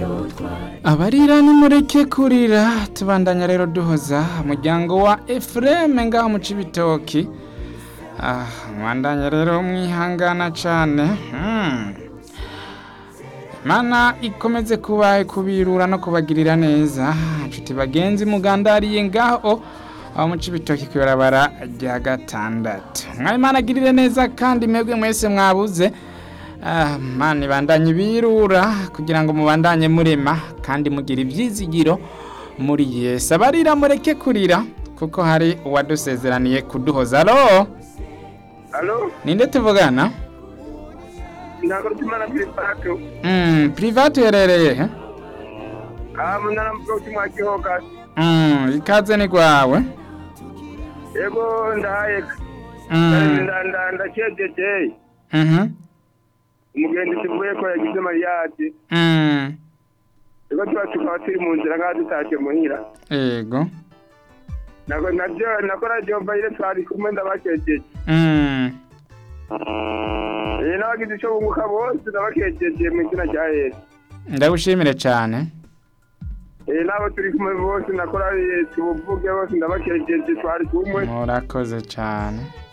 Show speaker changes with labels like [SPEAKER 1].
[SPEAKER 1] abarira nimureke kurira tubandanya rero duhoza umuryango wa efureme ngaho mu cibitoki ah, mwandanya rero mwihangana cane hmm. mana ikomeze kubaye kubirura no kubagirira neza nshuti bagenzi mugandariye ngaho aho mu cibitoki kwibarabara rya gatandatu mwayimana agirire neza kandi mwebwe mwese mwabuze Ah, mana ibandanye birura kugira ngo mubandanye murema kandi mugira ibyizigiro muri Yesu abarira mureke kurira kuko hari uwadusezeraniye kuduhoza alo
[SPEAKER 2] Alo,
[SPEAKER 1] ninde tuvugana
[SPEAKER 2] ntabwo tumana kuri pato.
[SPEAKER 1] mm, private uherereye he
[SPEAKER 2] Ah, munara mvuga uti mwa Gihoga.
[SPEAKER 1] mm, ikaze ni gwawe
[SPEAKER 2] Yego ndahaye.
[SPEAKER 1] mm,
[SPEAKER 2] Nda nda ndakejeje.
[SPEAKER 1] mhm,
[SPEAKER 2] Umugenzi tuvuye ko yagize mariyati.
[SPEAKER 1] mm,
[SPEAKER 2] Yego tuba tukaba turi mu nzira ngaho dutashye muhira.
[SPEAKER 1] yego
[SPEAKER 2] Nako navyo nakora jomba ile twari kumwe ndabakejeje.
[SPEAKER 1] mm,
[SPEAKER 2] Eh nabagize ico bunguka bose ndabakejeje mu izina rya Yesu.
[SPEAKER 1] ndagushimire cane
[SPEAKER 2] Eh nabo turi kumwe bose nakora tubuvuge bose ndabakejeje twari kumwe.
[SPEAKER 1] murakoze cane